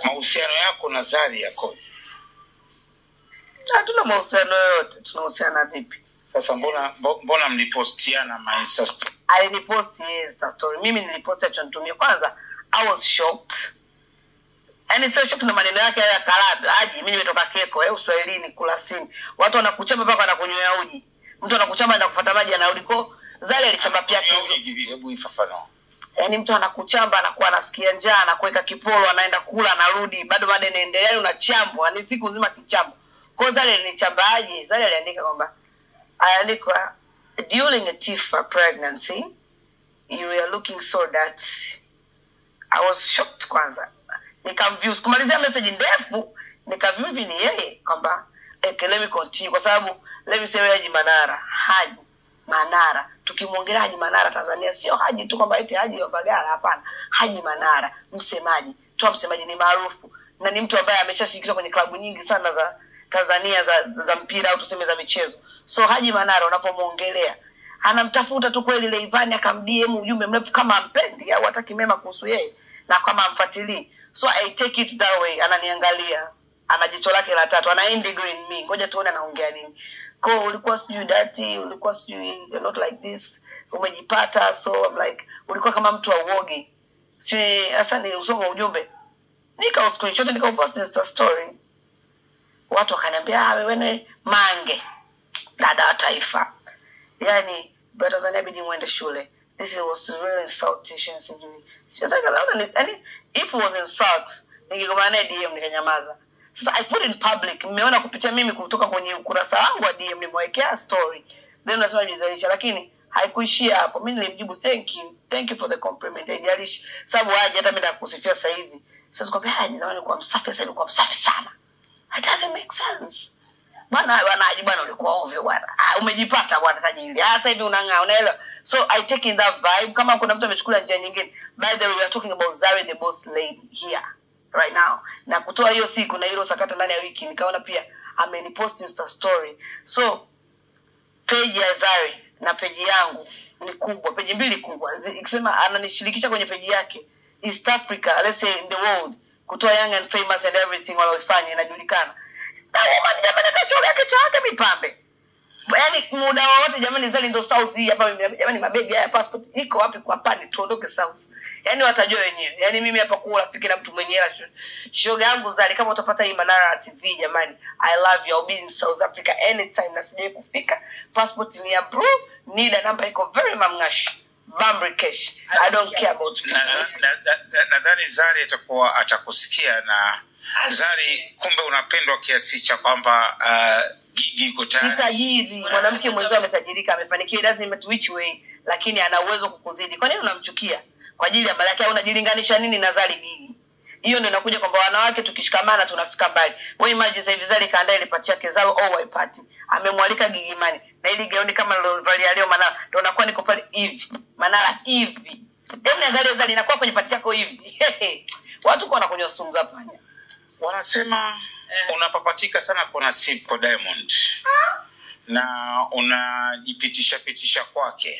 mahusiano yako na Zari yakoje? hatuna mahusiano yoyote tunahusiana vipi Sasa mbona mbo- mbona mlipostiana ma Insta story? aliniposti yeye Insta story mimi niliposti achonitumia kwanza i was shocked yaani sio shocked na maneno yake haya ya kalabi aji mi nimetoka keko eh, uswahilini kulasini watu wanakuchamba mpaka wanakunywea uji mtu anakuchamba na kufuata maji anarudi ko zale alichamba pia kizu Hebu ifafanua. yaani mtu anakuchamba anakuwa anasikia njaa anakuweka kipolo anaenda kula anarudi bado mada inaendelea yaani unachambwa ni siku nzima kichambo kwao zale nichambaaje zale aliandika kwamba aliandikwa during a tifa pregnancy you were looking so that i was shocked kwanza nikamview sikumalizia message ndefu nikaview hivi ni yeye kwamba okay, let me continue kwa sababu let me say wewe Haji Manara Haji Manara tukimwongelea Haji Manara Tanzania sio Haji tu kwamba eti Haji wa Bagala hapana Haji Manara msemaji toa msemaji ni maarufu na ni mtu ambaye ameshashirikishwa kwenye klabu nyingi sana za Tanzania za, za mpira au tuseme za michezo so Haji Manara unapomwongelea anamtafuta tu kweli Leivani akamdm ujumbe mrefu kama ampendi au hataki mema kuhusu yeye na kama amfuatilii so I take it that way ananiangalia ana jicho lake la tatu ana indigo in me ngoja tuone anaongea nini ko ulikuwa sijui dati ulikuwa sijui you're not like this umejipata so I'm like ulikuwa kama mtu wa uogi si hasa ni usoma ujumbe nika screenshot nikaupost insta story watu wakaniambia "Ah, wewe ni mange dada wa taifa yani bado Tanzania bidi muende shule this is- was really insulting sijui sijataka naona ni yani if it was insult ningegomana naye DM nikanyamaza sasa I put in public mmeona kupitia mimi kutoka kwenye ukurasa wangu wa DM nimewekea story then unasema jizalisha lakini haikuishia hapo mi nilimjibu thank you thank you for the compliment haijalishi sababu aje hata mi nakusifia sasa hivi siwezi kwambia aje zamani ulikuwa msafi sasa hivi ulikuwa msafi sana it doesn't make sense bwana wanaji bwana ulikuwa ovyo bwana ah, umejipata bwana tajiri ah, sasa hivi unang'aa unaelewa so i take in that vibe kama kuna mtu amechukua njia nyingine by the way we are talking about Zari the boss lady here right now na kutoa hiyo siku na hilo sakata ndani ya wiki nikaona pia amenipost insta story so page ya Zari na peji yangu ni kubwa peji mbili kubwa Zi- ikisema ananishirikisha kwenye peji yake east africa let's say in the world kutoa young and famous and everything waloifanya inajulikana na woman jamani hata shoga yake cha yake mipambe yaani muda wowote jamani zali ndo south hii hapa mimi jamani mabebi haya passport iko wapi kwa pani tuondoke south yaani watajua wenyewe yaani mimi hapa kuwa rafiki na mtu mwenye hela sho- shoga yangu zali kama utapata hii manara tv jamani i love you I'll be in south africa anytime na sijai kufika passport ni ya bro nida namba iko very mamngash bamri cash i don't care about Na- na- na- na- nadhani Zari atakuwa atakusikia na Zari, kumbe unapendwa kiasi cha kwamba uh, gigi iko ni tayari. tajiri mwanamke mwenzio ametajirika amefanikiwa it doesn't matter which way lakini ana uwezo kukuzidi kwa nini unamchukia kwa ajili ya mali yake au unajilinganisha nini na zali bigi hiyo ndio inakuja kwamba wanawake tukishikamana tunafika mbali wewe imagine sasa hivi zali kaandaa ile pati yake zao all party amemwalika gigimani na ili gauni kama nilovalia leo manara ndio nakuwa niko pale hivi manara hivi hebu niangalie zali inakuwa kwenye pati yako hivi watu kwa wanakunywa sumu za panya Wanasema unapapatika sana kwa Nasib kwa Diamond na unajipitisha pitisha kwake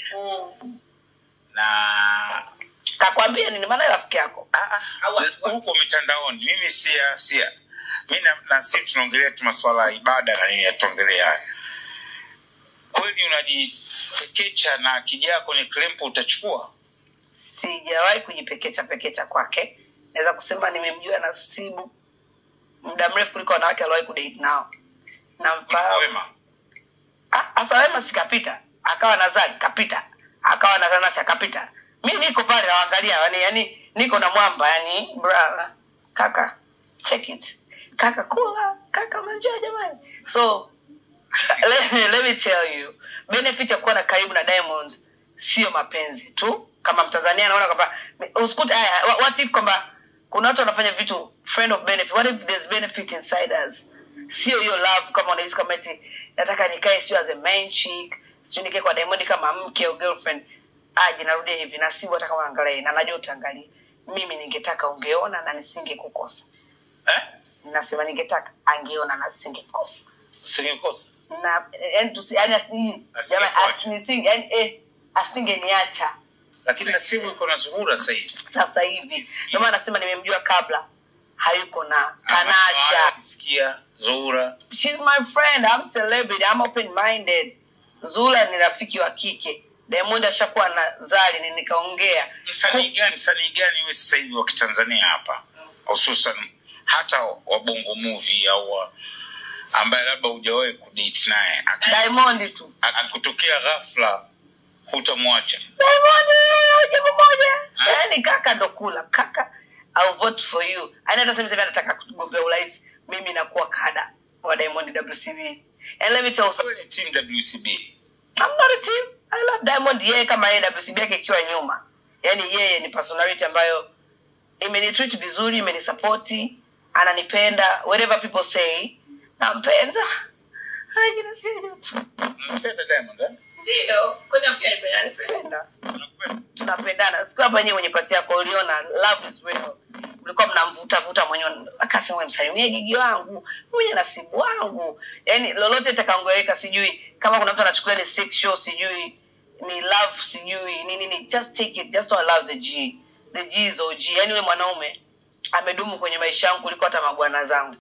na kakwambia nini maana rafiki yako Ah, ah, huko mitandaoni mimi sia sia mi na, na si tunaongelea tu masuala ya ibada na nini yatuongelea haya kweli unajipekecha na akijaa kwenye klempo utachukua sijawahi kujipekecha pekecha kwake naweza kusema nimemjua nasibu muda mrefu kuliko wanawake aliwahi kudate nao namfahamu wema Ah, hasa wema sikapita akawa na zali kapita akawa na tanasha kapita mi niko pale nawangalia yani, yani niko na mwamba yani bra kaka check it kaka kula kaka manjaa jamani so let, me- let me tell you benefit ya kuwa na karibu na diamond sio mapenzi tu kama mtanzania anaona kwamba usikute haya wa- what if kwamba kuna watu wanafanya vitu friend of benefit what if there's benefit inside us sio hiyo love kama unahisi kama eti nataka nikae sio as a main chick sio nikae kwa diamond kama mke au girlfriend aje narudia hivi na sibu hata kama angalia na najua utaangalia mimi ningetaka ungeona na nisingekukosa eh? nasema ningetaka angeona na nisingekukosa usingekosa na yani tusi yani asi Asingekuacha. jamani asinisinge yani eh asingeniacha lakini nasibu iko na zuhura sahivi sasa hivi ndio maana nasema nimemjua kabla hayuko na tanasha sikia zuhura she's my friend i'm celebrity i'm open minded zula ni rafiki wa kike diamond ashakuwa na zali ni nikaongea msanii gani msanii gani we sasa hivi wa kitanzania hapa hususan hata wa bongo movie au wa- ambaye labda hujawahi kudate naye Aki- diamond tu akutokea ghafla hutamwacha diamond eh, jambo moja Ah. yaani kaka ndo kula kaka I'll vote for you ani hata sasa hivi anataka kugombea urais mimi nakuwa kada wa diamond wcb and let me tell you Wewe ni team wcb I'm not a team. I love Diamond yeye kama yeye WCB yake ikiwa nyuma. Yaani yeye ni personality ambayo imenitreat vizuri, imenisupporti, ananipenda, whatever people say, nampenda. Haji nasikia joto. unampenda diamond eh? Ndio, kwani afikia nipenda, anipenda. Unakupenda? Tunapendana. Siku hapa nyewe kwenye pati yako uliona love is real. Mlikuwa mnamvuta vuta mwenyewe akasema wewe msalimie gigi wangu, mwenye nasibu wangu. Yaani lolote itakaongeweka sijui kama kuna mtu anachukulia ni sexual sijui ni love sijui ni nini just take it just don't love the G. The G is OG. Yaani yule mwanaume amedumu kwenye maisha yangu kuliko hata mabwana zangu.